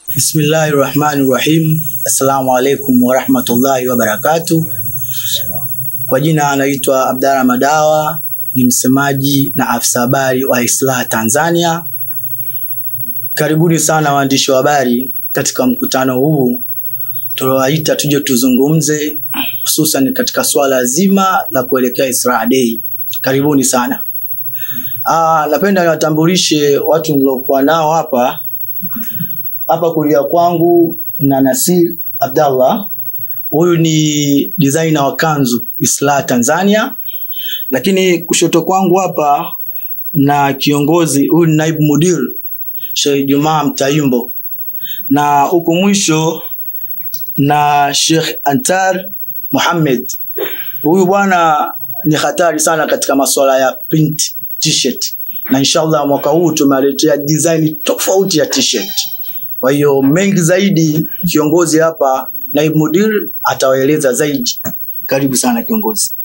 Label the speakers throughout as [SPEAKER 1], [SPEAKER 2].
[SPEAKER 1] Bismillahi rahmani rahim. Assalamu alaikum warahmatullahi wabarakatu. Kwa jina anaitwa Abdalla Madawa, ni msemaji na afisa habari wa Islaha Tanzania. Karibuni sana waandishi wa habari katika mkutano huu tuliowaita tuje tuzungumze, hususan katika swala zima la kuelekea Israa Day. Karibuni sana. Ah, napenda niwatambulishe watu niliokuwa nao hapa hapa kulia kwangu na Nasir Abdallah. Huyu ni designer wa kanzu Islah Tanzania, lakini kushoto kwangu hapa na kiongozi huyu ni naibu mudir Sheikh Jumaa Mtaimbo, na huku mwisho na Sheikh Antar Muhammad. Huyu bwana ni hatari sana katika masuala ya print t-shirt, na inshallah mwaka huu tumewaletea design tofauti ya t-shirt. Kwa hiyo mengi zaidi, kiongozi hapa naibu mudir atawaeleza zaidi. Karibu sana kiongozi.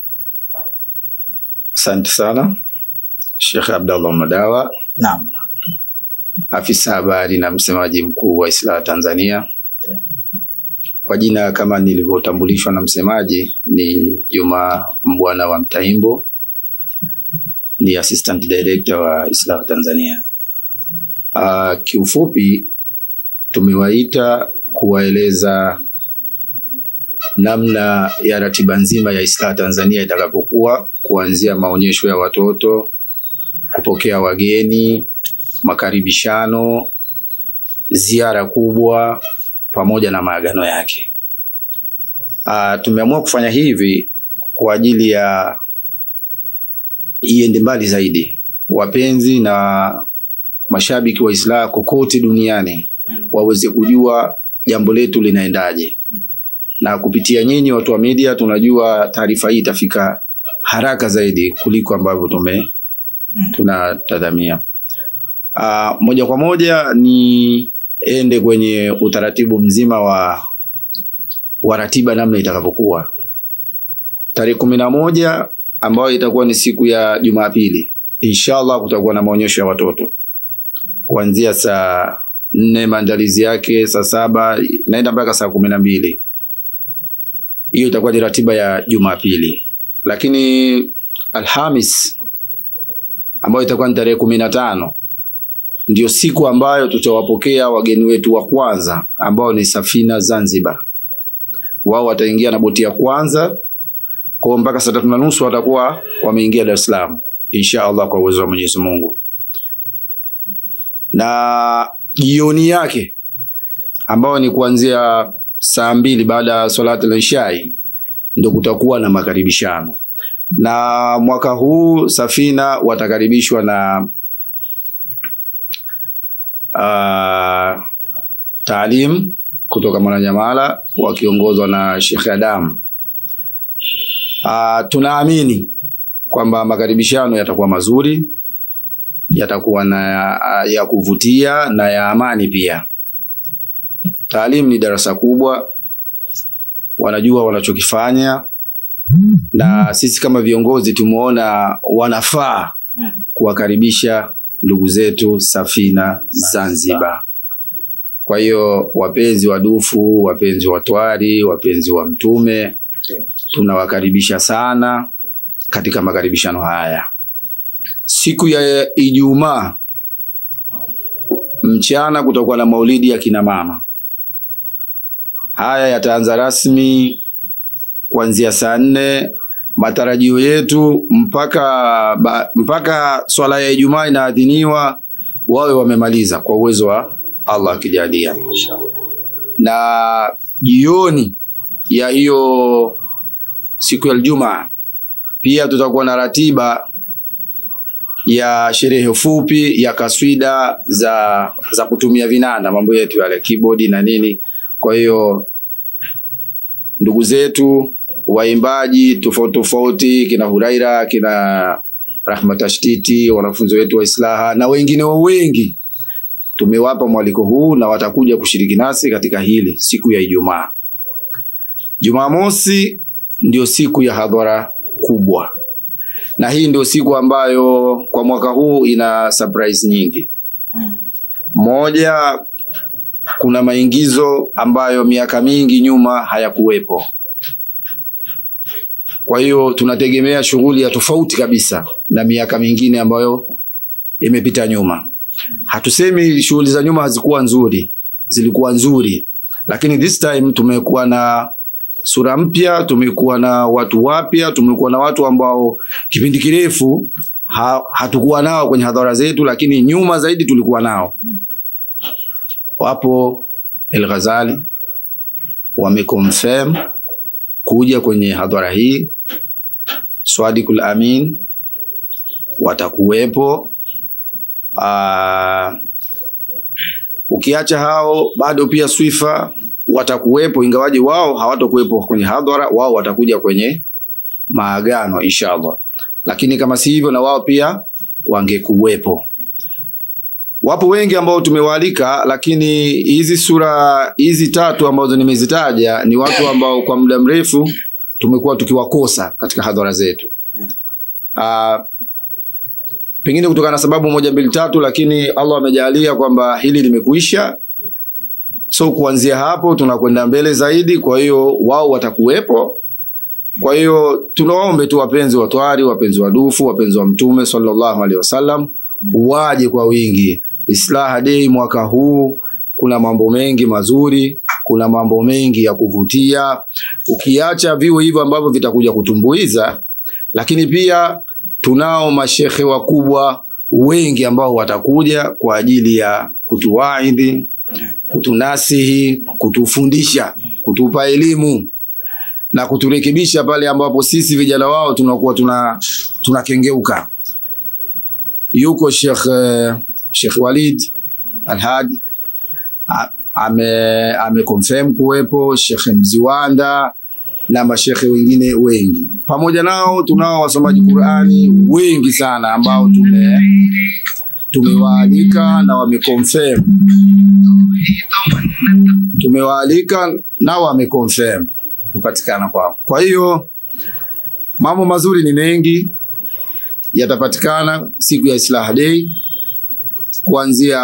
[SPEAKER 2] Asante sana Sheikh Abdallah Madawa,
[SPEAKER 1] Naam,
[SPEAKER 2] afisa habari na msemaji mkuu wa Islaha Tanzania. Kwa jina kama nilivyotambulishwa na msemaji, ni Juma Mbwana wa Mtaimbo, ni assistant director wa Islaha Tanzania. Uh, kiufupi tumewaita kuwaeleza namna ya ratiba nzima ya Islaha Tanzania itakapokuwa kuanzia maonyesho ya watoto, kupokea wageni, makaribishano, ziara kubwa pamoja na maagano yake. Uh, tumeamua kufanya hivi kwa ajili ya iende mbali zaidi, wapenzi na mashabiki wa Islaha kokote duniani waweze kujua jambo letu linaendaje, na kupitia nyinyi watu wa media tunajua taarifa hii itafika haraka zaidi kuliko ambavyo tume tunatadhamia. Uh, moja kwa moja ni ende kwenye utaratibu mzima wa wa ratiba namna itakavyokuwa. Tarehe kumi na moja ambayo itakuwa ni siku ya Jumapili, inshallah kutakuwa na maonyesho ya watoto kuanzia saa nne maandalizi yake saa saba naenda mpaka saa kumi na mbili. Hiyo itakuwa ni ratiba ya Jumapili, lakini Alhamis ambayo itakuwa ni tarehe kumi na tano ndio siku ambayo tutawapokea wageni wetu wa kwanza ambao ni Safina Zanzibar. Wao wataingia na boti ya kwanza kwa mpaka saa tatu na nusu watakuwa wameingia Dar es Salaam insha Allah kwa uwezo wa Mwenyezi Mungu, na jioni yake ambayo ni kuanzia saa mbili baada ya salati la ishai ndio kutakuwa na makaribishano, na mwaka huu Safina watakaribishwa na uh, taalim kutoka Mwananyamala wakiongozwa na Sheikh Adam. Uh, tunaamini kwamba makaribishano yatakuwa mazuri, yatakuwa na ya kuvutia na ya amani pia. Taalim ni darasa kubwa, wanajua wanachokifanya, na sisi kama viongozi tumeona wanafaa kuwakaribisha ndugu zetu Safina Zanzibar. Kwa hiyo wapenzi wa dufu, wapenzi wa twari, wapenzi wa Mtume, tunawakaribisha sana katika makaribishano haya. Siku ya Ijumaa mchana kutakuwa na maulidi ya kina mama. Haya yataanza rasmi kuanzia saa nne. Matarajio yetu mpaka ba, mpaka swala ya Ijumaa inaadhiniwa wawe wamemaliza kwa uwezo wa Allah akijalia, na jioni ya hiyo siku ya Ijumaa pia tutakuwa na ratiba ya sherehe fupi ya kaswida za za kutumia vinanda, mambo yetu yale keyboard na nini. Kwa hiyo ndugu zetu waimbaji tofauti tofauti, kina Huraira, kina Rahma Tashtiti, wanafunzi wetu wa Islaha na wengine wengi, tumewapa mwaliko huu na watakuja kushiriki nasi katika hili siku ya Ijumaa. Jumamosi ndio siku ya hadhara kubwa, na hii ndio siku ambayo kwa mwaka huu ina surprise nyingi. Moja, kuna maingizo ambayo miaka mingi nyuma hayakuwepo. Kwa hiyo tunategemea shughuli ya tofauti kabisa na miaka mingine ambayo imepita nyuma. Hatusemi shughuli za nyuma hazikuwa nzuri, zilikuwa nzuri, lakini this time tumekuwa na sura mpya, tumekuwa na watu wapya, tumekuwa na watu ambao kipindi kirefu ha, hatukuwa nao kwenye hadhara zetu, lakini nyuma zaidi tulikuwa nao. Wapo El Ghazali wameconfirm kuja kwenye hadhara hii, Swadikul Amin watakuwepo. Aa, ukiacha hao bado pia Swifa watakuwepo, ingawaje wao hawatakuwepo kwenye hadhara, wao watakuja kwenye maagano inshallah, lakini kama si hivyo, na wao pia wangekuwepo. Wapo wengi ambao tumewaalika, lakini hizi sura hizi tatu ambazo nimezitaja ni watu ambao kwa muda mrefu tumekuwa tukiwakosa katika hadhara zetu. Uh, pengine kutokana na sababu moja mbili tatu, lakini Allah amejalia kwamba hili limekuisha. So kuanzia hapo tunakwenda mbele zaidi, kwa hiyo wao watakuwepo. Kwa hiyo tunawaombe tu wapenzi wa twari, wapenzi wa dufu, wapenzi wa Mtume sallallahu alaihi wasallam waje kwa wingi. Islaha Day mwaka huu kuna mambo mengi mazuri, kuna mambo mengi ya kuvutia, ukiacha viu hivyo ambavyo vitakuja kutumbuiza, lakini pia tunao mashehe wakubwa wengi ambao watakuja kwa ajili ya kutuwaidhi, kutunasihi, kutufundisha, kutupa elimu na kuturekebisha pale ambapo sisi vijana wao tunakuwa tuna tunakengeuka. Yuko Sheikh uh, Sheikh Walid Alhadi ame ame confirm kuwepo, Sheikh Mziwanda na mashekhe wengine wengi. Pamoja nao tunao wasomaji Qur'ani wengi sana ambao tume tumewaalika na wameconfirm, tumewaalika na wameconfirm kupatikana kwao. Kwa hiyo mambo mazuri ni mengi yatapatikana siku ya Islaha Day kuanzia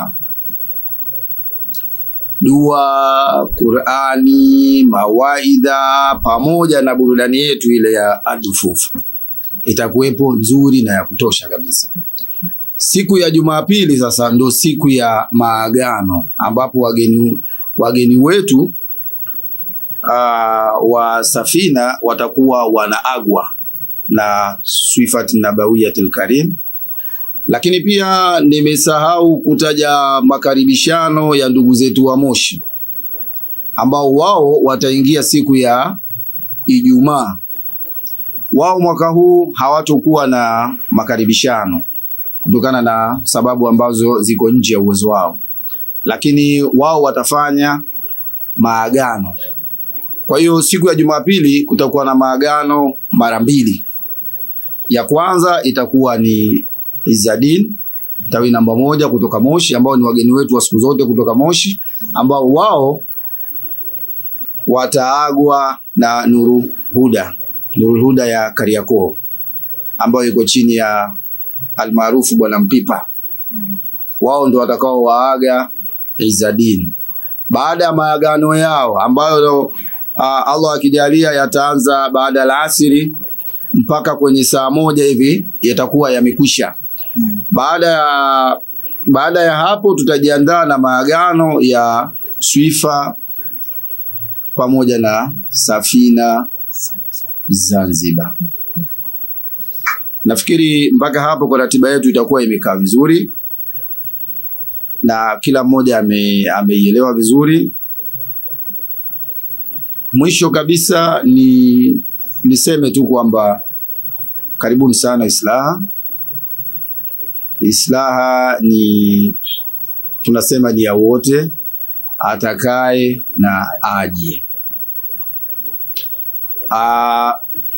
[SPEAKER 2] dua, Qurani, mawaidha pamoja na burudani yetu ile ya adufufu itakuwepo nzuri na ya kutosha kabisa. Siku ya Jumapili sasa ndo siku ya maagano ambapo wageni wageni wetu uh, wa safina watakuwa wanaagwa na Swifat Nabawiyatul Karim lakini pia nimesahau kutaja makaribishano ya ndugu zetu wa Moshi ambao wao wataingia siku ya Ijumaa. Wao mwaka huu hawatokuwa na makaribishano kutokana na sababu ambazo ziko nje ya uwezo wao, lakini wao watafanya maagano. Kwa hiyo siku ya Jumapili kutakuwa na maagano mara mbili. Ya kwanza itakuwa ni Izzadin tawi namba moja kutoka Moshi, ambao ni wageni wetu wa siku zote kutoka Moshi, ambao wao wataagwa na Nuru Huda, Nuru Huda ya Kariakoo ambayo iko chini ya almaarufu Bwana Mpipa. Wao ndio watakao waaga Izzadin. Baada ya maagano yao ambayo uh, Allah akijalia yataanza baada ya alasiri mpaka kwenye saa moja hivi yatakuwa yamekwisha. Baada ya baada ya hapo tutajiandaa na maagano ya Swifa pamoja na Safina Zanzibar. Nafikiri mpaka hapo kwa ratiba yetu itakuwa imekaa vizuri na kila mmoja ame, ameielewa vizuri. Mwisho kabisa ni niseme tu kwamba karibuni sana Islaha. Islaha ni tunasema ni ya wote, atakaye na aje. Aa,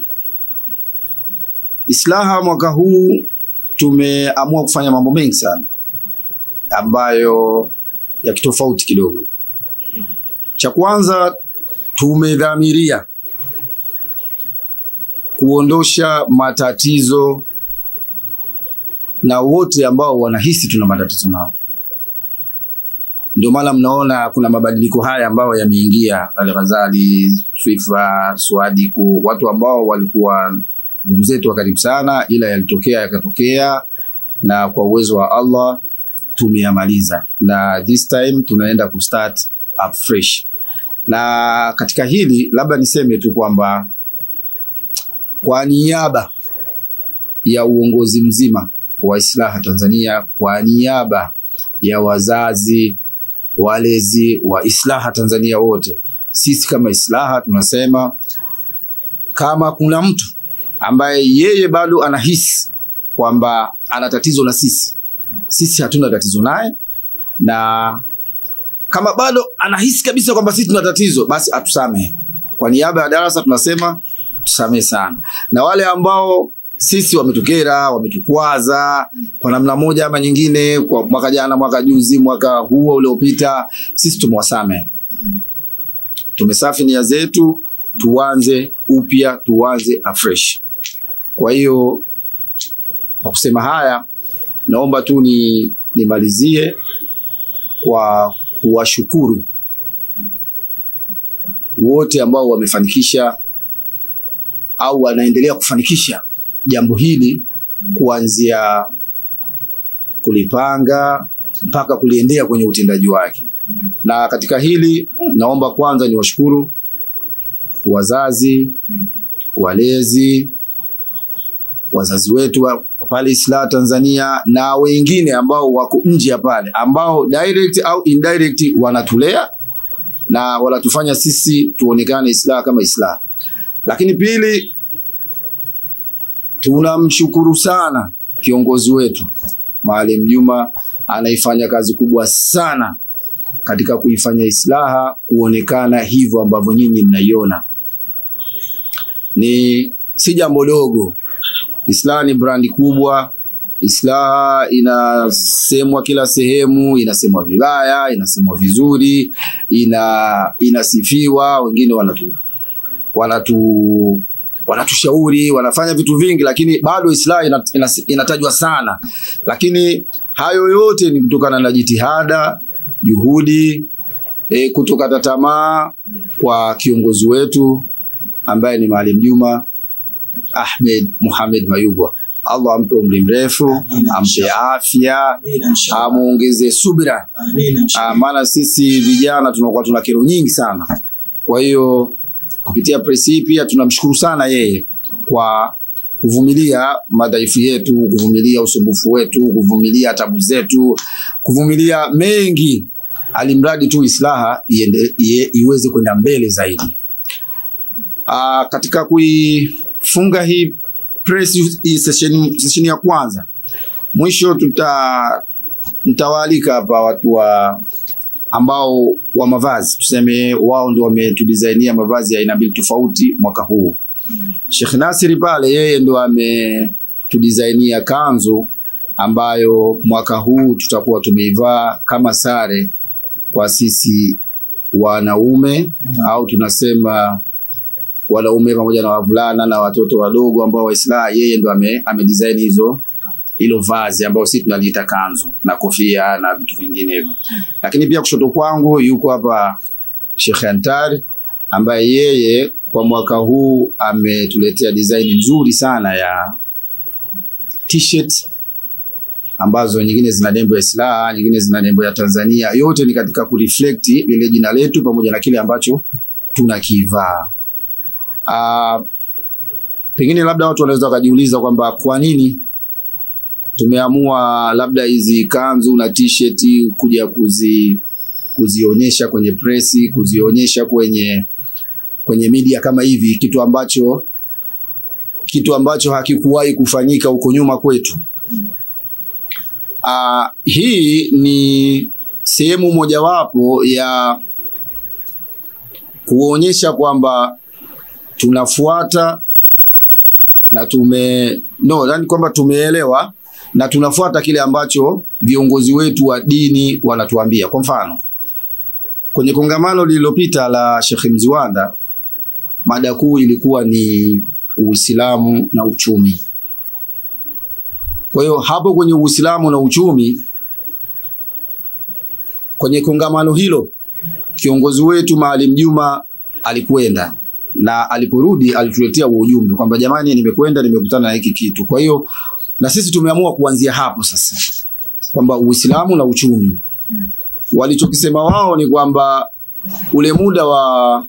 [SPEAKER 2] Islaha mwaka huu tumeamua kufanya mambo mengi sana ambayo ya kitofauti kidogo. Cha kwanza tumedhamiria kuondosha matatizo na wote ambao wanahisi tuna matatizo nao. Ndio maana mnaona kuna mabadiliko haya ambayo yameingia, Al-Ghazali, Swifa, Swadiku, watu ambao walikuwa ndugu zetu wa karibu sana, ila yalitokea yakatokea, na kwa uwezo wa Allah tumeyamaliza, na this time tunaenda kustart up fresh. Na katika hili labda niseme tu kwamba kwa niaba ya uongozi mzima wa Islaha Tanzania, kwa niaba ya wazazi walezi wa Islaha Tanzania wote, sisi kama Islaha tunasema kama kuna mtu ambaye yeye bado anahisi kwamba ana tatizo na sisi, sisi hatuna tatizo naye, na kama bado anahisi kabisa kwamba sisi tuna tatizo, basi atusamehe. Kwa niaba ya darasa tunasema tusamehe sana, na wale ambao sisi wametukera, wametukwaza kwa namna moja ama nyingine, kwa mwaka jana, mwaka juzi, mwaka huo uliopita, sisi tumewasamehe, tumesafi nia zetu, tuanze upya, tuanze afresh. Kwa hiyo kwa kusema haya, naomba tu ni nimalizie kwa kuwashukuru wote ambao wamefanikisha au wanaendelea kufanikisha jambo hili kuanzia kulipanga mpaka kuliendea kwenye utendaji wake. Na katika hili naomba kwanza niwashukuru wazazi, walezi, wazazi wetu wa pale Islaha Tanzania na wengine ambao wako nje ya pale ambao direct au indirect wanatulea na wanatufanya sisi tuonekane Islaha kama Islaha. Lakini pili, tunamshukuru sana kiongozi wetu Maalim Juma, anaifanya kazi kubwa sana katika kuifanya Islaha kuonekana hivyo ambavyo nyinyi mnaiona. Ni si jambo dogo. Islaha ni brandi kubwa. Islaha inasemwa kila sehemu, inasemwa vibaya, inasemwa vizuri, ina inasifiwa, wengine wanatu wanatu wanatushauri wanafanya vitu vingi, lakini bado Islaha ina, ina, inatajwa sana. Lakini hayo yote ni kutokana na jitihada, juhudi, e, kutokata tamaa kwa kiongozi wetu ambaye ni Maalim Juma Ahmed Muhammad Mayugwa. Allah ampe umri mrefu, ampe afya, amuongeze subira, maana sisi vijana tunakuwa tuna kero nyingi sana. Kwa hiyo kupitia press hii pia tunamshukuru sana yeye kwa kuvumilia madhaifu yetu, kuvumilia usumbufu wetu, kuvumilia tabu zetu, kuvumilia mengi, alimradi tu Islaha iende, iye, iweze kwenda mbele zaidi. Aa, katika kuifunga hii press hii session, session ya kwanza, mwisho tuta nitawaalika hapa watu wa ambao wa mavazi tuseme wao ndio wametudizainia mavazi ya aina mbili tofauti mwaka huu. Sheikh Nasiri pale yeye ndo ametudizainia kanzu ambayo mwaka huu tutakuwa tumeivaa kama sare kwa sisi wanaume au tunasema wanaume pamoja na wavulana na watoto wadogo ambao Waislamu, yeye ndo ame, amedesign hizo hilo vazi ambao sisi tunaliita kanzu na kofia na vitu vinginevyo. Lakini pia kushoto kwangu yuko hapa Sheikh Antari ambaye yeye kwa mwaka huu ametuletea design nzuri sana ya t-shirt ambazo nyingine zina nembo ya Islaha, nyingine zina nembo ya Tanzania. Yote ni katika kureflect lile jina letu pamoja na kile ambacho tunakivaa. Uh, pengine labda watu wanaweza wakajiuliza kwamba kwa nini tumeamua labda hizi kanzu na t-shirt kuja kuzi kuzionyesha kwenye presi, kuzionyesha kwenye kwenye media kama hivi, kitu ambacho kitu ambacho hakikuwahi kufanyika huko nyuma kwetu. Uh, hii ni sehemu mojawapo ya kuonyesha kwamba tunafuata na tume no, yani kwamba tumeelewa na tunafuata kile ambacho viongozi wetu wa dini wanatuambia. Kwa mfano, kwenye kongamano lililopita la Sheikh Mziwanda, mada kuu ilikuwa ni Uislamu na uchumi. Kwa hiyo hapo kwenye Uislamu na uchumi kwenye kongamano hilo kiongozi wetu Maalim Juma alikwenda na aliporudi alituletea huo ujumbe kwamba jamani, nimekwenda nimekutana na hiki kitu. Kwa hiyo na sisi tumeamua kuanzia hapo sasa kwamba Uislamu na uchumi, walichokisema wao ni kwamba ule muda wa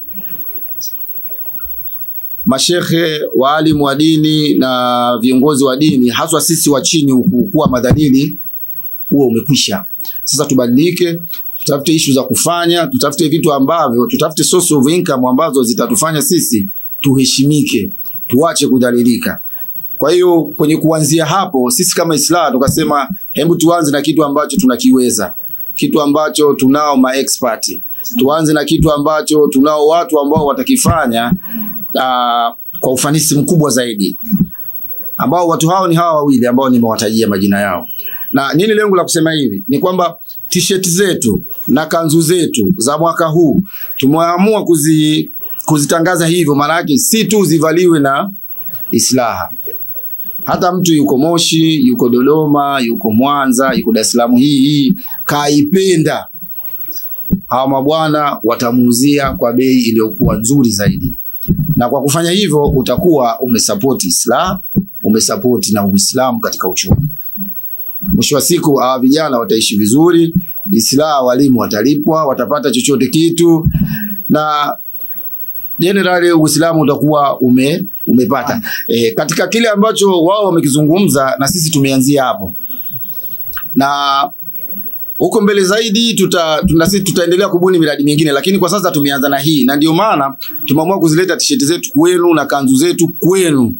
[SPEAKER 2] mashehe waalimu wa dini na viongozi wa dini haswa sisi wa chini huku kuwa madhalili huo umekwisha. Sasa tubadilike, tutafute ishu za kufanya, tutafute vitu ambavyo, tutafute source of income ambazo zitatufanya sisi tuheshimike, tuache kudhalilika. Kwa hiyo kwenye kuanzia hapo, sisi kama Islam tukasema hebu tuanze na kitu ambacho tunakiweza, kitu ambacho tunao maexpert. Tuanze na kitu ambacho tunao watu ambao watakifanya uh, kwa ufanisi mkubwa zaidi, ambao watu hao ni hawa wawili ambao nimewatajia majina yao. Na nini lengo la kusema hivi? Ni kwamba t-shirt zetu na kanzu zetu za mwaka huu tumeamua kuzi, kuzitangaza hivyo, maana yake si tu zivaliwe na Islaha. Hata mtu yuko Moshi, yuko Dodoma, yuko Mwanza, yuko Dar es Salaam hii hii kaipenda, hawa mabwana watamuuzia kwa bei iliyokuwa nzuri zaidi, na kwa kufanya hivyo utakuwa umesapoti Islam, umesapoti na Uislamu katika uchumi. Mwisho wa siku hawa vijana wataishi vizuri, Islam, walimu watalipwa, watapata chochote kitu na generally Uislamu utakuwa ume, umepata e, katika kile ambacho wao wamekizungumza na sisi tumeanzia hapo, na huko mbele zaidi tuta, tuna, sisi tutaendelea kubuni miradi mingine, lakini kwa sasa tumeanza na hii, na ndio maana tumeamua kuzileta tisheti zetu kwenu na kanzu zetu kwenu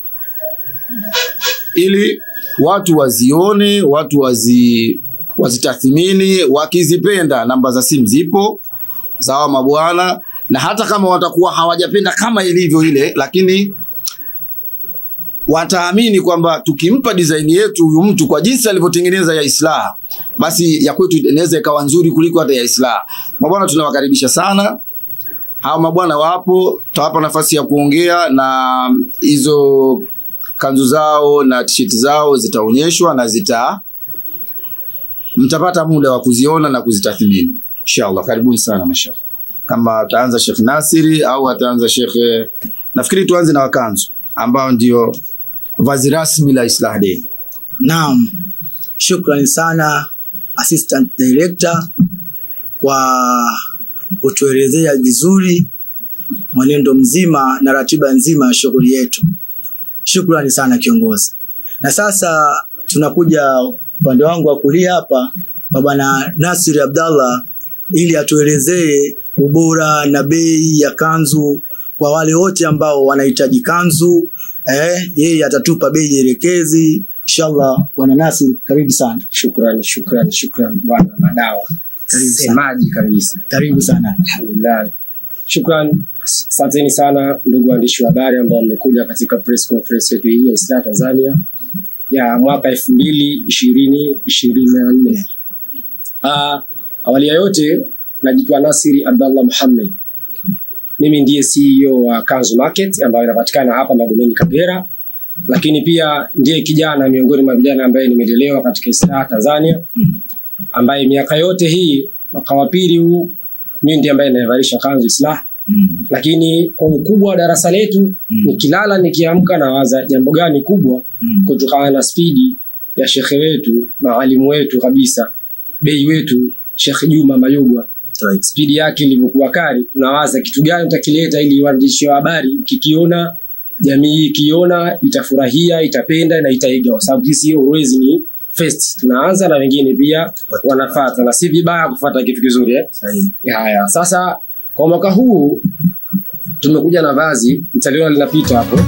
[SPEAKER 2] ili watu wazione, watu wazi wazitathmini, wakizipenda namba za simu zipo sawa mabwana, na hata kama watakuwa hawajapenda kama ilivyo ile, lakini wataamini kwamba tukimpa design yetu huyu mtu kwa jinsi alivyotengeneza ya Islah, basi ya kwetu inaweza ikawa nzuri kuliko hata ya Islah. Mabwana, tunawakaribisha sana. Hawa mabwana wapo, tutawapa nafasi ya kuongea na hizo kanzu zao na t-shirt zao zitaonyeshwa na zita mtapata muda wa kuziona na kuzitathmini inshallah. Karibuni sana mashekh. Kama ataanza Sheikh Nasiri au ataanza Sheikh, nafikiri tuanze na wakanzu ambao ndio vazi rasmi la Islah Day.
[SPEAKER 1] Naam, shukrani sana assistant director kwa kutuelezea vizuri mwenendo mzima na ratiba nzima ya shughuli yetu. Shukrani sana kiongozi. Na sasa tunakuja upande wangu wa kulia hapa kwa bwana Nasir Abdallah ili atuelezee ubora na bei ya kanzu kwa wale wote ambao wanahitaji kanzu. Eh, yeye atatupa bei elekezi inshallah. Bwana Nasir, karibu sana.
[SPEAKER 3] Shukrani, shukrani, shukrani bwana Madawa,
[SPEAKER 1] Karibu sana.
[SPEAKER 3] semaji kabisa.
[SPEAKER 1] Karibu sana.
[SPEAKER 3] Alhamdulillah, shukrani, asanteni sana ndugu waandishi wa habari ambao mmekuja katika press conference yetu hii ya Islah Tanzania ya mwaka elfu mbili ishirini ishirini na nne. Ah, awali ya yote najitwa Nasiri Abdallah Muhammad. Mimi ndiye CEO wa Kanzu Market ambayo inapatikana hapa Magomeni Kagera, lakini pia ndiye kijana miongoni mwa vijana ambaye nimelelewa katika Islah Tanzania, ambaye miaka yote hii mwaka wa pili huu mimi ndiye ambaye naivalisha kanzu Islah,
[SPEAKER 1] Mm.
[SPEAKER 3] lakini kwa ukubwa wa darasa letu
[SPEAKER 1] Mm.
[SPEAKER 3] nikilala nikiamka nawaza jambo gani kubwa
[SPEAKER 1] Mm.
[SPEAKER 3] kutokana na spidi ya shekhe wetu maalimu wetu kabisa bei wetu Shekhe Juma Mayugwa
[SPEAKER 1] Right.
[SPEAKER 3] spidi yake ilivyokuwa kali, unawaza kitu gani utakileta ili waandishi wa habari kikiona, jamii ikiona itafurahia, itapenda na itaiga, kwa sababu sisi always ni first, tunaanza na wengine pia wanafuata, na si vibaya kufuata kitu kizuri eh?
[SPEAKER 1] Sahihi.
[SPEAKER 3] Haya, sasa kwa mwaka huu tumekuja na vazi, mtaliona linapita hapo.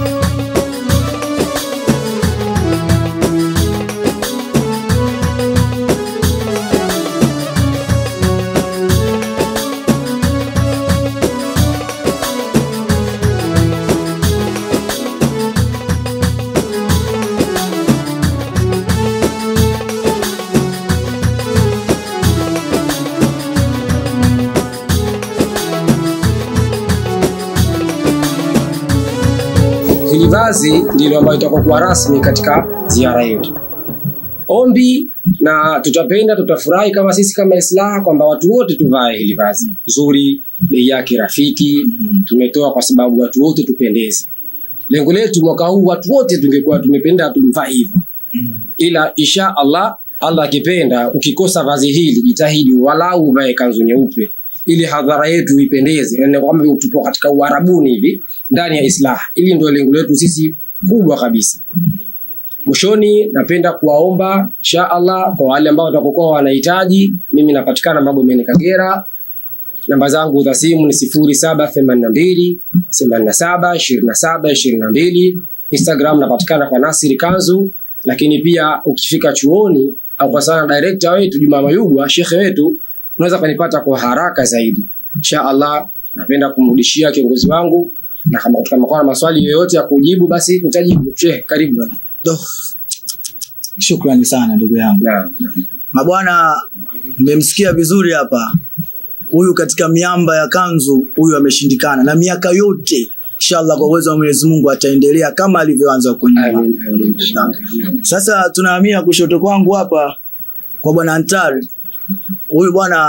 [SPEAKER 3] Hili vazi ndilo ambayo itakuwa rasmi katika ziara yetu. ombi na tutapenda tutafurahi kama sisi kama Islaha kwamba watu wote tuvae hili vazi zuri, bei yake rafiki. Tumetoa kwa sababu watu wote tupendeze. Lengo letu mwaka huu watu wote tungekuwa tumependa tumvaa hivyo, ila insha Allah, Allah akipenda, ukikosa vazi hili jitahidi walau uvae kanzu nyeupe ili hadhara yetu ipendeze, yani kwamba tupo katika uarabuni hivi ndani ya Islaha. Ili ndio lengo letu sisi kubwa kabisa. Mwishoni, napenda kuwaomba insha Allah kwa wale ambao watakokuwa wanahitaji, mimi napatikana Magomeni Kagera. Namba zangu za simu ni sifuri saba themanini na mbili themanini na saba ishirini na saba ishirini na mbili. Instagram napatikana kwa Nasiri Kanzu, lakini pia ukifika chuoni au kwa sana director wetu Juma Mayugwa, shekhe wetu, unaweza kunipata kwa haraka zaidi. Insha Allah, napenda kumrudishia kiongozi wangu, na kama kama kuna maswali yoyote ya kujibu, basi nitajibu. Sheikh, karibu bwana.
[SPEAKER 1] Do. Shukrani sana ndugu yangu.
[SPEAKER 3] Naam.
[SPEAKER 1] Mabwana, mmemsikia vizuri hapa. Huyu katika miamba ya kanzu, huyu ameshindikana, na miaka yote inshallah, kwa uwezo wa Mwenyezi Mungu ataendelea kama alivyoanza huko nyuma.
[SPEAKER 3] Amin, amin.
[SPEAKER 1] Sasa tunahamia kushoto kwangu hapa kwa bwana Antari. Huyu bwana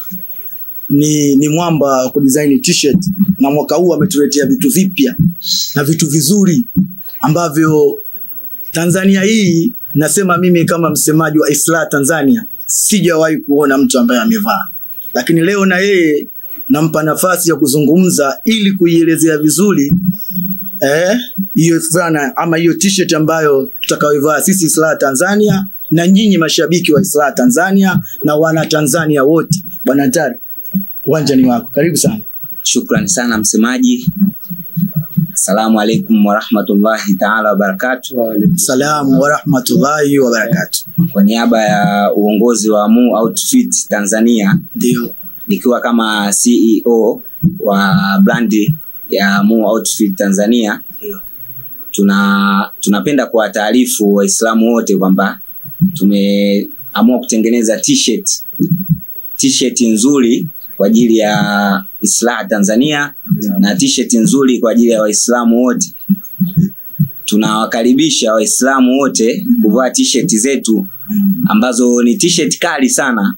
[SPEAKER 1] ni, ni mwamba wa kudesign t-shirt na mwaka huu ametuletea vitu vipya na vitu vizuri ambavyo Tanzania hii, nasema mimi kama msemaji wa Islah Tanzania, sijawahi kuona mtu ambaye amevaa, lakini leo na yeye nampa nafasi ya kuzungumza ili kuielezea vizuri eh, hiyo fulana ama hiyo t-shirt ambayo tutakayoivaa sisi Islah Tanzania na nyinyi mashabiki wa Islah Tanzania na wana Tanzania wote. Bwana Ntari, uwanja ni wako, karibu sana.
[SPEAKER 4] Shukran sana msemaji. Assalamu alaikum warahmatullahi taala wabarakatu.
[SPEAKER 1] Salamu wa rahmatullahi wa barakatuh.
[SPEAKER 4] Kwa niaba ya uongozi wa Mu Outfit Tanzania,
[SPEAKER 1] Ndio,
[SPEAKER 4] nikiwa kama CEO wa brandi ya Mu Outfit Tanzania,
[SPEAKER 1] Ndio.
[SPEAKER 4] tuna tunapenda kuwataarifu Waislamu wote kwamba tumeamua kutengeneza t-shirt t-shirt nzuri kwa ajili ya Islah Tanzania na t-shirt nzuri kwa ajili ya Waislamu wote. Tunawakaribisha Waislamu wote kuvaa t-shirt zetu ambazo ni t-shirt kali sana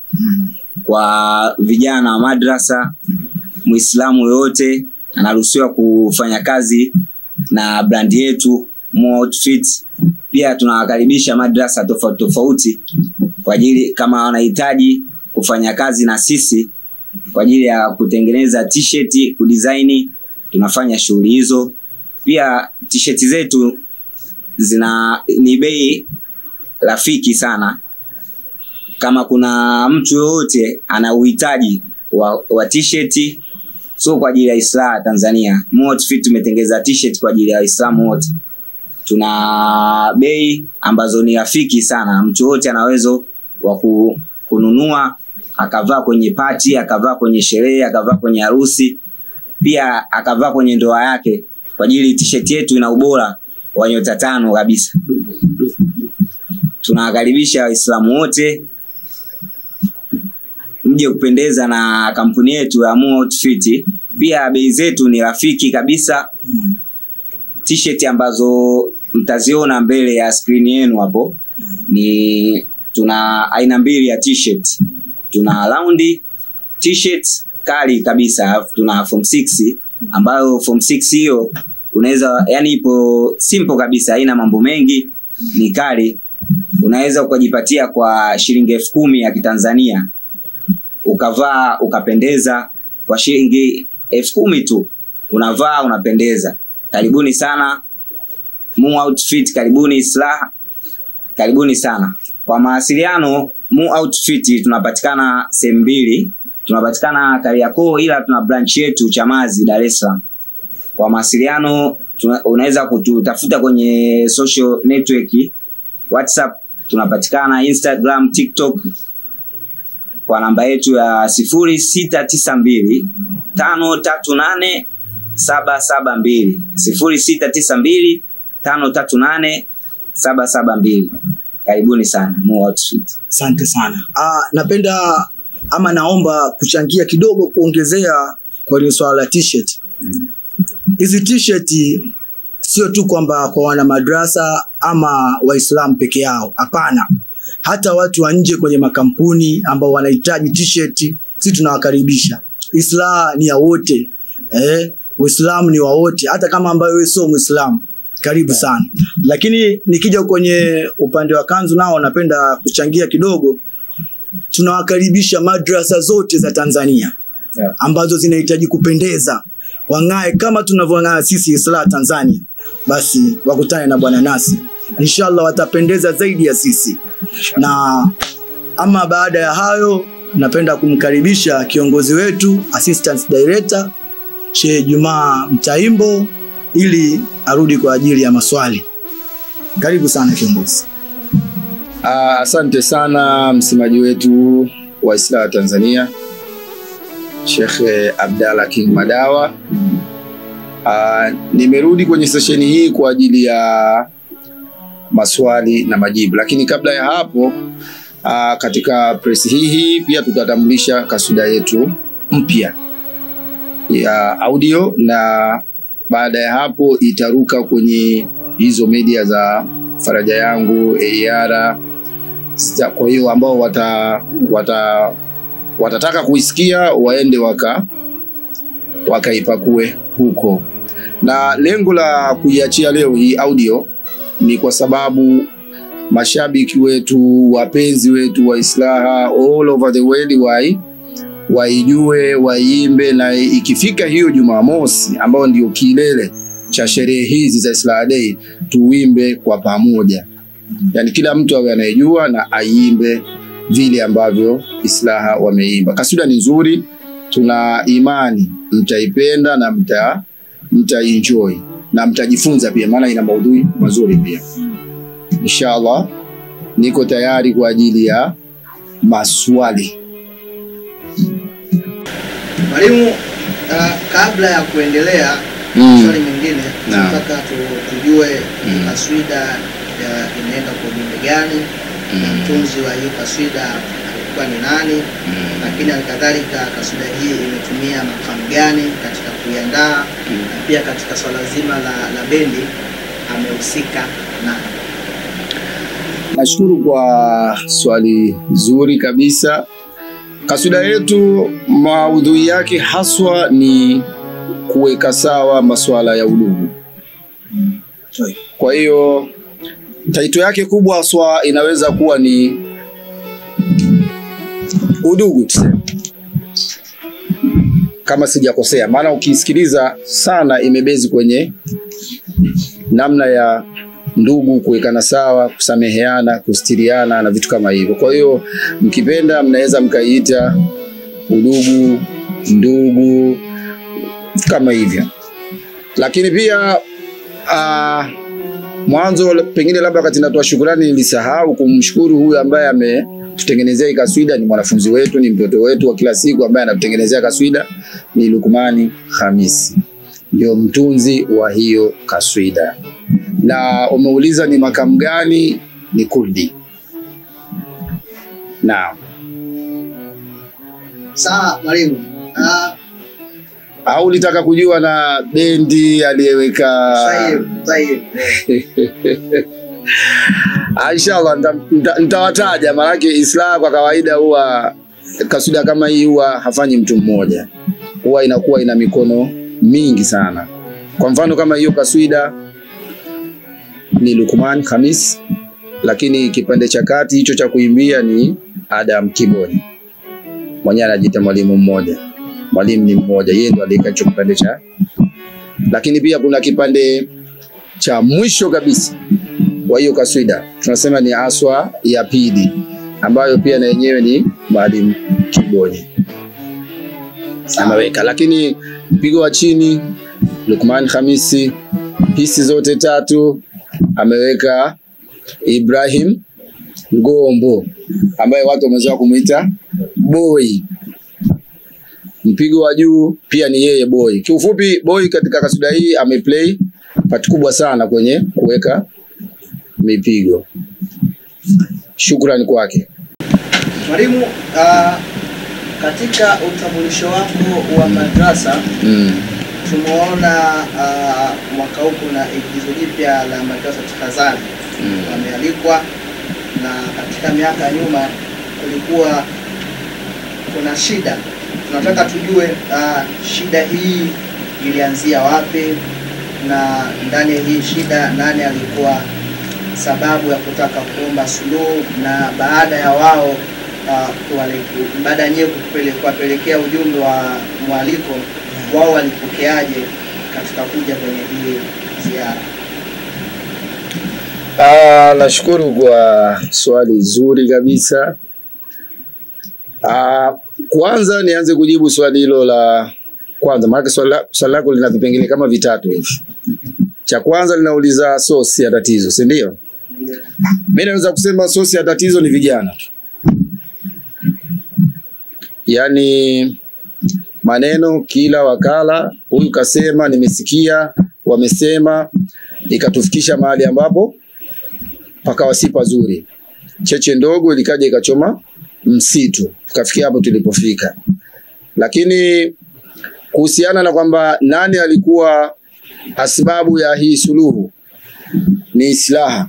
[SPEAKER 4] kwa vijana wa madrasa. Muislamu yoyote anaruhusiwa kufanya kazi na brandi yetu Mo Outfit. Pia tunawakaribisha madrasa tofauti tofauti kwa ajili kama wanahitaji kufanya kazi na sisi kwa ajili ya kutengeneza t-shirt, kudesign, tunafanya shughuli hizo. Pia t-shirt zetu zina ni bei rafiki sana. Kama kuna mtu yoyote ana uhitaji wa, wa t-shirt sio kwa ajili ya Islam Tanzania, Mo Outfit tumetengeza t-shirt kwa ajili ya Waislamu wote. Tuna bei ambazo ni rafiki sana, mtu yoyote ana uwezo wa ku- kununua akavaa kwenye pati, akavaa kwenye sherehe, akavaa kwenye harusi, pia akavaa kwenye ndoa yake, kwa ajili t-shirt yetu ina ubora wa nyota tano kabisa. Tunawakaribisha Waislamu wote mje kupendeza na kampuni yetu ya Mo Outfit. Pia bei zetu ni rafiki kabisa. T-shirt ambazo mtaziona mbele ya screen yenu hapo ni tuna aina mbili ya t-shirt. Tuna round t-shirt kali kabisa, alafu tuna form 6 ambayo form 6 hiyo unaweza yani ipo simple kabisa, haina mambo mengi, ni kali. Unaweza ukajipatia kwa shilingi elfu kumi ya Kitanzania ukavaa ukapendeza kwa shilingi elfu kumi tu, unavaa unapendeza. Karibuni sana Mu Outfit, karibuni Islah, karibuni sana. Kwa mawasiliano, Mu Outfit tunapatikana sehemu mbili, tunapatikana Kariakoo, ila tuna branch yetu Chamazi, Dar es Salaam. Kwa mawasiliano tuna- unaweza kututafuta kwenye social network, WhatsApp tunapatikana, Instagram, TikTok kwa namba yetu ya sifuri sita tisa mbili tano tatu nane saba saba mbili sifuri sita tisa mbili tano tatu nane saba saba mbili. Karibuni sana Mo Outfit.
[SPEAKER 1] asante sana. Ah, napenda ama naomba kuchangia kidogo kuongezea kwenye swala la t-shirt. Hizi t-shirt sio tu kwamba kwa wana madrasa ama Waislamu peke yao, hapana. hata watu wa nje kwenye makampuni ambao wanahitaji t-shirt, sisi tunawakaribisha. Islaha ni ya wote eh, Uislamu ni wa wote, hata kama ambayo wewe sio Muislamu, karibu sana. Lakini nikija kwenye upande wa kanzu, nao napenda kuchangia kidogo. Tunawakaribisha madrasa zote za Tanzania
[SPEAKER 3] Yeah.
[SPEAKER 1] ambazo zinahitaji kupendeza, wang'ae kama tunavyong'aa sisi Islaha Tanzania, basi wakutane na Bwana Nasir, inshallah watapendeza zaidi ya sisi. Na ama baada ya hayo, napenda kumkaribisha kiongozi wetu assistant director Sheikh Jumaa Mtaimbo ili arudi kwa ajili ya maswali. Karibu sana kiongozi.
[SPEAKER 2] Ah, Asante sana msemaji wetu wa Islaha Tanzania Sheikh Abdalla King Madawa. Ah, nimerudi kwenye sesheni hii kwa ajili ya maswali na majibu, lakini kabla ya hapo ah, katika press hii hii pia tutatambulisha kaswida yetu mpya ya audio na baada ya hapo itaruka kwenye hizo media za Faraja Yangu, AR. Zita- Kwa hiyo ambao wata, wata, watataka kuisikia waende waka wakaipakue huko, na lengo la kuiachia leo hii audio ni kwa sababu mashabiki wetu, wapenzi wetu wa Islaha all over the world wai waijue, waiimbe, na ikifika hiyo Jumamosi ambayo ndio kilele cha sherehe hizi za Islaha Day, tuimbe kwa pamoja, yaani kila mtu awe anayejua na aiimbe vile ambavyo Islaha wameimba. Kaswida ni nzuri, tuna imani mtaipenda na mta mtaenjoy na mtajifunza pia, maana ina maudhui mazuri pia. Inshallah, niko tayari kwa ajili ya maswali.
[SPEAKER 1] Mwalimu, uh, kabla ya kuendelea
[SPEAKER 2] Mm.
[SPEAKER 1] swali mingine,
[SPEAKER 2] Naam.
[SPEAKER 1] tunataka tu- tujue
[SPEAKER 2] Mm.
[SPEAKER 1] kaswida ya- inaenda kwa ujumbe gani, na mtunzi wa hiyo kaswida alikuwa ni nani, lakini halikadhalika kaswida hii imetumia makamu gani katika kuiandaa, na pia katika swala zima la, la bendi amehusika nani?
[SPEAKER 2] Nashukuru kwa swali zuri kabisa. Kaswida yetu maudhui yake haswa ni kuweka sawa masuala ya udugu. Kwa hiyo taito yake kubwa haswa inaweza kuwa ni udugu tuseme, kama sijakosea, maana ukisikiliza sana imebezi kwenye namna ya ndugu kuwekana sawa, kusameheana, kustiriana na vitu kama hivyo. Kwa hiyo mkipenda, mnaweza mkaiita udugu, ndugu, kama hivyo. Lakini pia uh, mwanzo pengine labda wakati natoa shukrani nilisahau kumshukuru huyu ambaye ametutengenezea hii kaswida. Ni mwanafunzi wetu, ni mtoto wetu wa kila siku ambaye anatutengenezea kaswida, ni Lukmani Hamisi, ndio mtunzi wa hiyo kaswida na umeuliza ni makamu gani? Ni Kurdi. Naam.
[SPEAKER 1] Sawa mwalimu. Ah,
[SPEAKER 2] Au ulitaka kujua na bendi aliyeweka?
[SPEAKER 1] Sahihi, sahihi.
[SPEAKER 2] Ah, Inshallah nita- nita- nitawataja, maanake Islam kwa kawaida huwa kaswida kama hii huwa hafanyi mtu mmoja, huwa inakuwa ina mikono mingi sana. Kwa mfano kama hiyo kaswida ni Lukman Khamis, lakini kipande cha kati hicho cha kuimbia ni Adam Kiboni, mwenyewe anajiita mwalimu mmoja. Mwalimu ni mmoja, yeye ndo aliweka hicho kipande cha, lakini pia kuna kipande cha mwisho kabisa wa hiyo kaswida tunasema ni aswa ya pili ambayo pia na yenyewe ni mwalimu Kiboni ameweka, lakini mpigo wa chini Lukman Hamisi, hisi zote tatu ameweka Ibrahim Ngombo ambaye watu wamezoea kumuita boy. Mpigo wa juu pia ni yeye boy. Kiufupi, boy katika kaswida hii ameplay part kubwa sana kwenye kuweka mipigo. Shukrani kwake.
[SPEAKER 1] Mwalimu, ah, katika utambulisho wako wa madrasa
[SPEAKER 2] Mm.
[SPEAKER 1] tumeona ah, mwaka huu kuna igizo jipya la madrasa Tahadhari
[SPEAKER 2] Mm.
[SPEAKER 1] wamealikwa na katika miaka ya nyuma kulikuwa kuna shida. Tunataka tujue uh, shida hii ilianzia wapi na ndani ya hii shida nani alikuwa sababu ya kutaka kuomba suluhu, na baada ya wao uh, kuwale- baada ya nyewe kupele- kuwapelekea ujumbe wa mwaliko, wao walipokeaje katika kuja kwenye hii ziara?
[SPEAKER 2] Ah, nashukuru kwa swali zuri kabisa. Ah, kwanza nianze kujibu swali hilo la kwanza, maana swali la- swali lako lina vipengele kama vitatu hivi. Cha kwanza linauliza sosi ya tatizo, si ndio? Mimi naweza kusema sosi ya tatizo ni vijana tu, yaani maneno kila wakala, huyu kasema, nimesikia, wamesema, ikatufikisha mahali ambapo pakawa si pazuri. Cheche ndogo ilikaja ikachoma msitu, tukafikia hapo tulipofika. Lakini kuhusiana na kwamba nani alikuwa asbabu ya hii suluhu, ni islaha,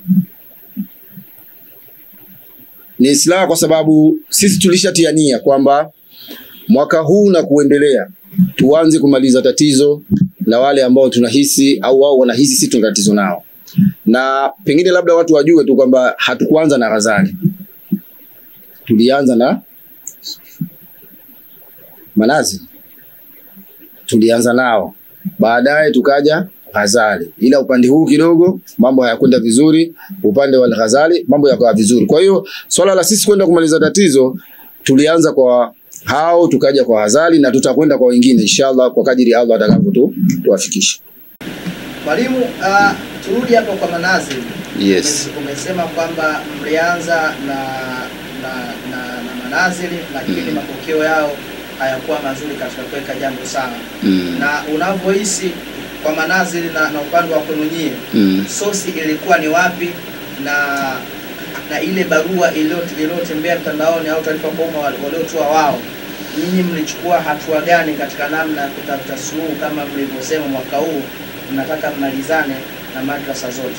[SPEAKER 2] ni islaha, kwa sababu sisi tulishatia nia kwamba mwaka huu na kuendelea tuanze kumaliza tatizo la wale ambao tunahisi au wao wanahisi sisi tuna tatizo nao na pengine labda watu wajue tu kwamba hatukuanza na Ghazali, tulianza na Manazi, tulianza nao, baadaye tukaja Ghazali, ila upande huu kidogo mambo hayakwenda vizuri, upande wa Ghazali mambo yakawa vizuri. Kwa hiyo swala la sisi kwenda kumaliza tatizo tulianza kwa hao, tukaja kwa Ghazali na tutakwenda kwa wengine inshallah, kwa kadiri Allah atakavyo tu tuwafikishe.
[SPEAKER 1] Mwalimu, uh, turudi hapo kwa Manazil.
[SPEAKER 2] Yes.
[SPEAKER 1] Ume- Umesema kwamba mlianza na na, na, na Manazili lakini
[SPEAKER 2] Mm.
[SPEAKER 1] mapokeo yao hayakuwa mazuri katika kuweka jambo sawa,
[SPEAKER 2] Mm.
[SPEAKER 1] na unavyohisi kwa Manazili na, na upande wa kwenu nyie,
[SPEAKER 2] Mm.
[SPEAKER 1] sosi ilikuwa ni wapi na na ile barua iliyo- iliyotembea mtandaoni au taarifa kwa umma wal- waliotoa wao, nyinyi mlichukua hatua gani katika namna ya kutafuta suluhu, kama mlivyosema mwaka huu mnataka mmalizane na madrasa zote?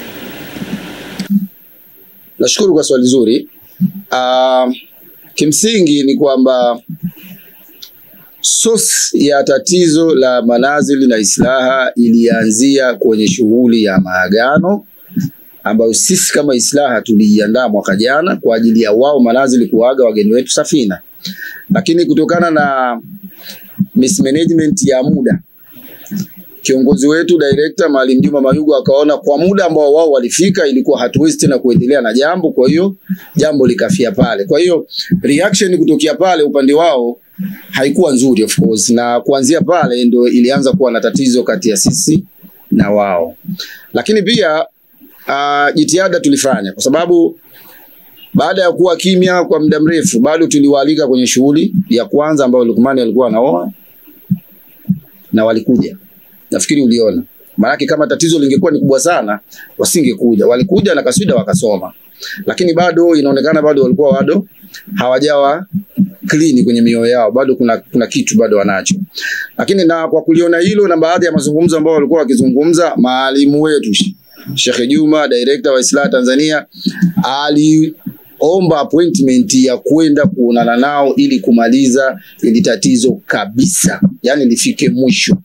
[SPEAKER 2] Nashukuru kwa swali zuri. Uh, kimsingi ni kwamba source ya tatizo la manazili na islaha ilianzia kwenye shughuli ya maagano ambayo sisi kama islaha tuliiandaa mwaka jana kwa ajili ya wao manazili kuaga wageni wetu Safina, lakini kutokana na mismanagement ya muda kiongozi wetu director Maalim Juma Mayugo akaona kwa muda ambao wao walifika ilikuwa hatuwezi tena kuendelea na jambo, kwa hiyo jambo likafia pale. Kwa hiyo reaction kutokea pale upande wao haikuwa nzuri of course, na kuanzia pale ndio ilianza kuwa na tatizo kati ya sisi na wao, lakini pia uh, jitihada tulifanya kwa sababu baada ya kuwa kimya kwa muda mrefu, bado tuliwaalika kwenye shughuli ya kwanza ambayo Lukmani alikuwa anaoa na walikuja nafikiri uliona. Maanake kama tatizo lingekuwa ni kubwa sana, wasingekuja. Walikuja na kaswida wakasoma, lakini bado inaonekana bado walikuwa bado hawajawa clean kwenye mioyo yao, bado kuna, kuna kitu bado wanacho. Lakini na kwa kuliona hilo na baadhi ya mazungumzo ambao walikuwa wakizungumza, maalimu wetu Sheikh Juma, director wa Islah Tanzania, aliomba appointment ya kwenda kuonana nao ili kumaliza ili tatizo kabisa, yani lifike mwisho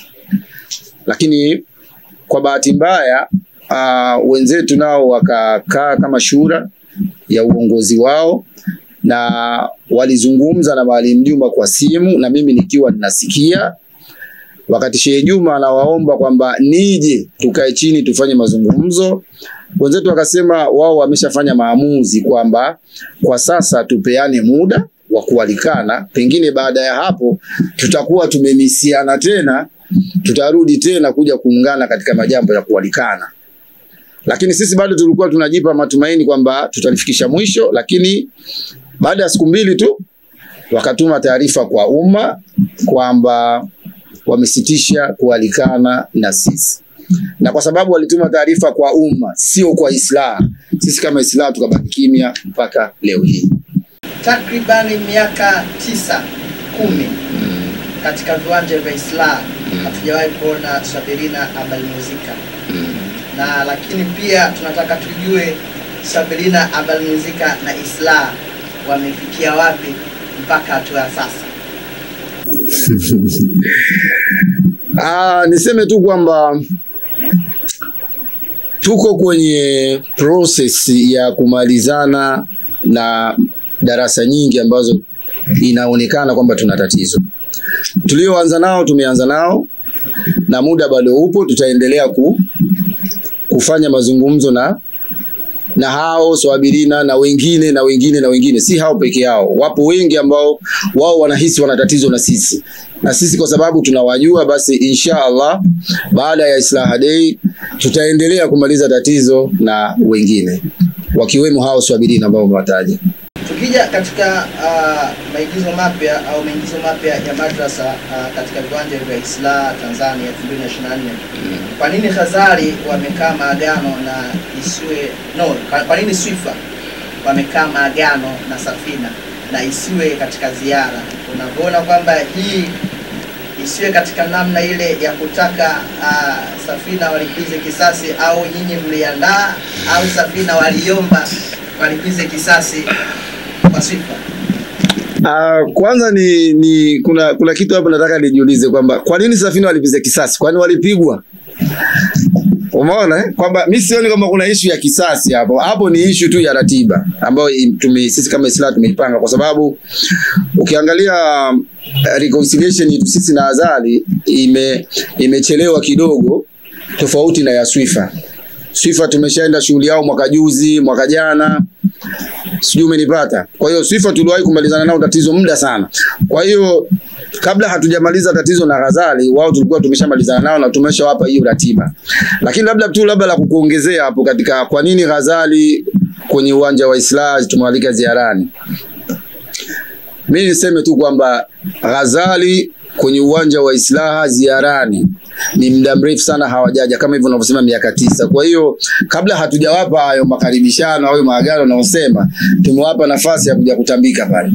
[SPEAKER 2] lakini kwa bahati mbaya uh, wenzetu nao wakakaa kama shura ya uongozi wao na walizungumza na Maalim Juma kwa simu na mimi nikiwa ninasikia, wakati Sheikh Juma anawaomba kwamba nije tukae chini tufanye mazungumzo. Wenzetu wakasema wao wameshafanya maamuzi kwamba kwa sasa tupeane muda wa kualikana, pengine baada ya hapo tutakuwa tumemisiana tena tutarudi tena kuja kuungana katika majambo ya kualikana. Lakini sisi bado tulikuwa tunajipa matumaini kwamba tutalifikisha mwisho, lakini baada ya siku mbili tu wakatuma taarifa kwa umma kwamba wamesitisha kualikana na sisi, na kwa sababu walituma taarifa kwa umma, sio kwa Islaha, sisi kama Islaha tukabaki kimya mpaka leo hii.
[SPEAKER 1] Takribani miaka tisa kumi katika viwanja vya Islah hatujawahi kuona Swabirina Abal Muzika na lakini pia tunataka tujue Sabirina Abalmuzika na Islah wamefikia wapi mpaka hatua ya sasa?
[SPEAKER 2] Ah, niseme tu kwamba tuko kwenye process ya kumalizana na darasa nyingi ambazo inaonekana kwamba tuna tatizo. Tulioanza nao tumeanza nao na muda bado upo, tutaendelea ku, kufanya mazungumzo na na hao swabirina na wengine na wengine na wengine, si hao peke yao. Wapo wengi ambao wao wanahisi wana tatizo na sisi, na sisi kwa sababu tunawajua, basi insha Allah baada ya Islaha Day tutaendelea kumaliza tatizo na wengine wakiwemo hao swabirina ambao umewataja.
[SPEAKER 1] Tukija katika uh, maigizo mapya au maingizo mapya ya madrasa uh, katika viwanja vya Islah Tanzania 2024 kwa nini Khazari wamekaa maagano na isiwe no, kwa- kwa nini Swifa wamekaa maagano na Safina na isiwe katika ziara? Unavyoona kwamba hii isiwe katika namna ile ya kutaka uh, Safina walipize kisasi, au nyinyi mliandaa, au Safina waliomba walipize kisasi kwa Swifa?
[SPEAKER 2] Uh, kwanza ni, ni kuna kuna kitu hapo nataka nijiulize kwamba kwa nini Safina walipiza kisasi? Kwani walipigwa? Umeona eh? kwamba mi sioni kwamba kuna ishu ya kisasi hapo. Hapo ni ishu tu ya ratiba ambayo im- tume, sisi kama Islam tumeipanga, kwa sababu ukiangalia um, reconciliation yetu sisi na Azali ime imechelewa kidogo, tofauti na ya Swifa. Swifa tumeshaenda shughuli yao mwaka juzi, mwaka jana, sijui umenipata. Kwa hiyo Swifa tuliwahi kumalizana nao tatizo muda sana. Kwa hiyo kabla hatujamaliza tatizo na Ghazali, wao tulikuwa tumeshamalizana nao na tumeshawapa hiyo ratiba. Lakini labda tu labda la kukuongezea hapo katika kwa nini Ghazali kwenye uwanja wa Islah tumewalika ziarani. Mimi niseme tu kwamba Ghazali kwenye uwanja wa Islaha ziarani ni muda mrefu sana hawajaja, kama hivyo unavyosema miaka tisa. Kwa hiyo kabla hatujawapa hayo makaribishano au maagano unaosema, tumewapa nafasi ya kuja kutambika pale.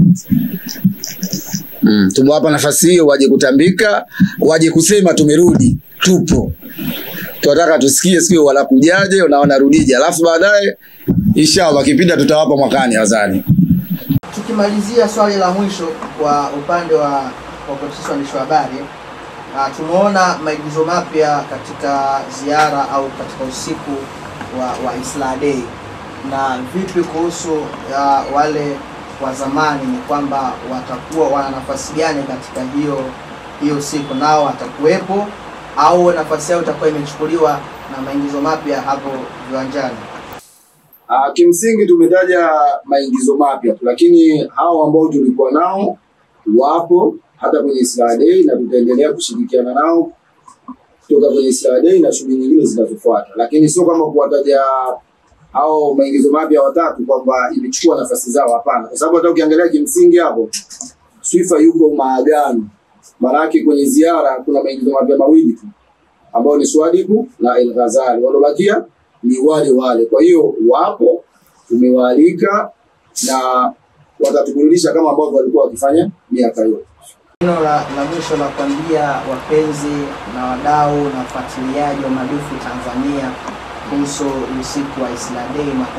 [SPEAKER 2] Mm, tumewapa nafasi hiyo waje kutambika, waje kusema tumerudi, tupo. Tunataka tusikie sikio wanakujaje na wanarudije, alafu baadaye inshallah kipindi tutawapa mwakani nadhani.
[SPEAKER 1] Tukimalizia swali la mwisho kwa upande wa wakutisha waandishi wa habari, ah, tumeona maigizo mapya katika ziara au katika usiku wa, wa Islah Day, na vipi kuhusu ah, wale wa zamani, ni kwamba watakuwa wana nafasi gani katika hiyo hiyo siku, nao watakuwepo au nafasi yao itakuwa imechukuliwa na maigizo mapya hapo viwanjani?
[SPEAKER 2] Uh, kimsingi tumetaja maingizo mapya tu, lakini hao ambao tulikuwa nao wapo hata kwenye Islah Day na tutaendelea kushirikiana nao kutoka kwenye Islah Day na shughuli nyingine zinazofuata, lakini sio kama kuwataja hao maingizo mapya watatu kwamba imechukua nafasi zao, hapana, kwa sababu hata ukiangalia kimsingi hapo Swifa yuko maagano, maanake kwenye ziara kuna maingizo mapya mawili tu ambao ni Swadiku na El Ghazali, waliobakia ni wale wale. Kwa hiyo wapo, tumewaalika na watatuburudisha kama ambavyo walikuwa wakifanya miaka yote.
[SPEAKER 1] Neno la, la mwisho la kuambia wapenzi na wadau na wafuatiliaji wa madufu Tanzania kuhusu usiku wa Islah Day mwaka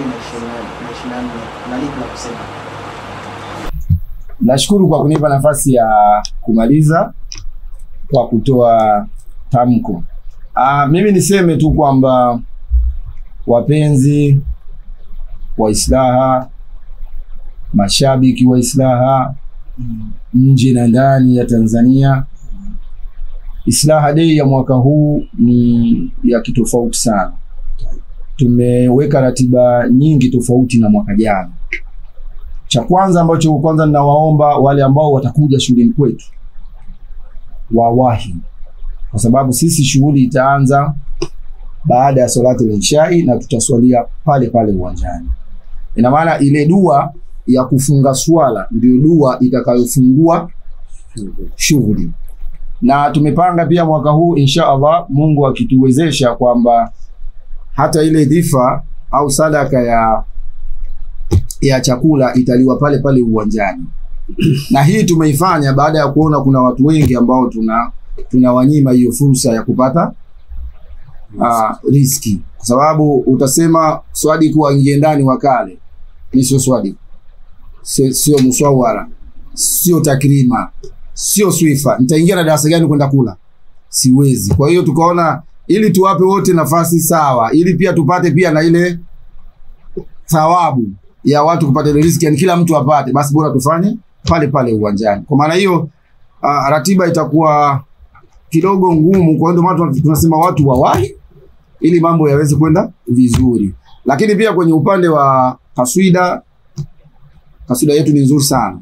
[SPEAKER 1] 2024 na lipi la kusema?
[SPEAKER 2] Nashukuru kwa kunipa nafasi ya kumaliza kwa kutoa tamko. Ah, mimi niseme tu kwamba wapenzi wa Islaha, mashabiki wa Islaha nje na ndani ya Tanzania, Islaha Day ya mwaka huu ni ya kitofauti sana. Tumeweka ratiba nyingi tofauti na mwaka jana. Cha kwanza ambacho kwanza ninawaomba wale ambao watakuja shuleni kwetu wawahi, kwa sababu sisi shughuli itaanza baada ya salati al-ishai na tutaswalia pale pale uwanjani. Ina maana ile dua ya kufunga swala ndio dua itakayofungua shughuli, na tumepanga pia mwaka huu insha Allah, Mungu akituwezesha kwamba hata ile dhifa au sadaka ya ya chakula italiwa pale pale uwanjani, na hii tumeifanya baada ya kuona kuna watu wengi ambao tuna tunawanyima hiyo fursa ya kupata
[SPEAKER 5] uh, riski kwa sababu utasema swadiku aingie ndani wakale mi sio swadiku sio sio muswawara sio takrima sio swifa nitaingia na darasa gani kwenda kula siwezi kwa hiyo tukaona ili tuwape wote nafasi sawa ili pia tupate pia na ile thawabu ya watu kupata ile riziki yani kila mtu apate basi bora tufanye pale pale uwanjani kwa maana hiyo uh, ratiba itakuwa kidogo ngumu kwa hiyo ndio maana tuna- tunasema watu wawahi ili mambo yaweze kwenda vizuri lakini pia kwenye upande wa kaswida kaswida yetu ni nzuri sana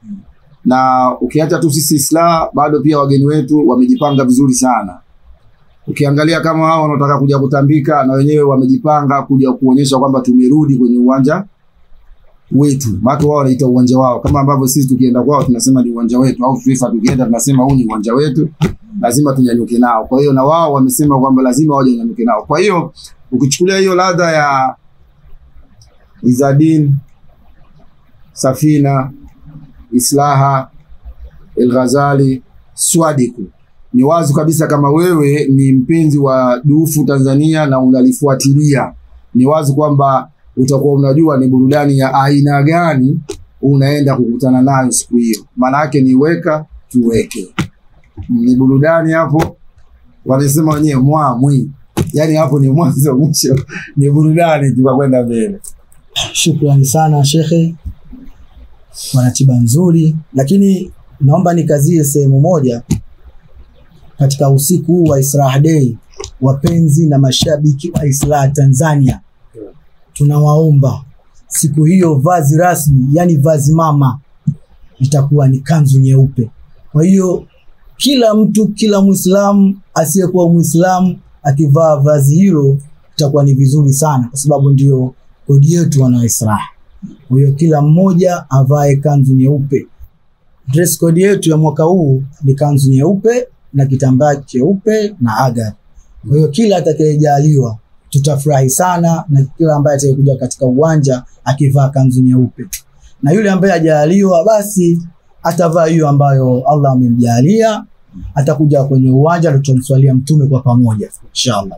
[SPEAKER 5] na ukiacha tu sisi Isla bado pia wageni wetu wamejipanga vizuri sana. Ukiangalia kama hao wanaotaka kuja kutambika na wenyewe wamejipanga kuja kuonyesha kwamba tumerudi kwenye uwanja wetu, maana wao wanaita uwanja wao, kama ambavyo sisi tukienda kwao tunasema ni uwanja wetu, au FIFA tukienda tunasema huu ni uwanja wetu, lazima tunyanyuke nao. Kwa hiyo na wao wamesema kwamba lazima waje wanyanyuke nao. Kwa hiyo ukichukulia hiyo ladha ya Izadin, Safina, Islaha, El Ghazali, Swadiku. Ni wazi kabisa kama wewe ni mpenzi wa dufu Tanzania na unalifuatilia, ni wazi kwamba utakuwa unajua ni burudani ya aina gani unaenda kukutana nayo siku hiyo. Maana yake ni weka tuweke, ni burudani hapo, wanasema wenyewe mwamwi, yaani hapo ni mwanzo mwisho, ni burudani tu kwa kwenda mbele.
[SPEAKER 1] Shukrani sana shekhe kwa ratiba nzuri, lakini naomba nikazie sehemu moja katika usiku huu wa Israa Day. Wapenzi na mashabiki wa Israa Tanzania, tunawaomba siku hiyo vazi rasmi, yani vazi mama, itakuwa ni kanzu nyeupe. Kwa hiyo kila mtu, kila Muislamu asiyekuwa Muislamu akivaa vazi hilo itakuwa ni vizuri sana, kwa sababu ndio kodi yetu wana Israa. Kwa hiyo kila mmoja avae kanzu nyeupe. Dress code yetu ya mwaka huu ni kanzu nyeupe na kitambaa cheupe na agar. Kwa hiyo kila atakayejaliwa tutafurahi sana, na kila ambaye atakayekuja katika uwanja akivaa kanzu nyeupe, na yule ambaye hajaliwa basi atavaa hiyo ambayo Allah amemjalia, atakuja kwenye uwanja, tutamswalia Mtume kwa pamoja inshallah.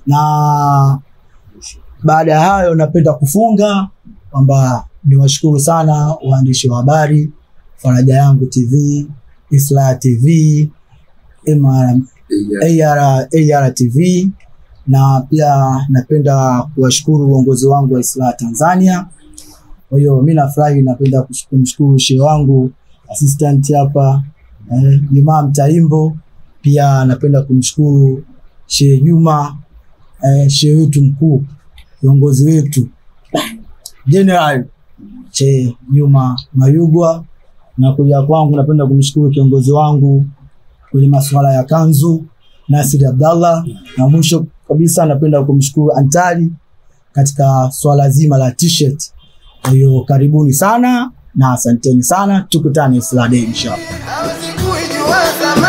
[SPEAKER 1] Na baada ya hayo, napenda kufunga kwamba niwashukuru sana waandishi wa habari Faraja Yangu TV, Isla TV, MR, AR, AR TV na pia napenda kuwashukuru uongozi wangu wa Isla Tanzania. Kwa hiyo mi nafurahi, napenda kush- kumshukuru shehe wangu assistant hapa eh, Jumaa Mtaimbo. Pia napenda kumshukuru Shehe Juma eh, shehe wetu mkuu, viongozi wetu General Che Juma Mayugwa, na kuja kwangu napenda kumshukuru kiongozi wangu kwenye masuala ya kanzu Nasir Abdallah, na mwisho kabisa napenda kumshukuru Antali katika swala zima la t-shirt. Kwa hiyo karibuni sana na asanteni sana, tukutane Isla Day inshallah.
[SPEAKER 6] Sikujua zamani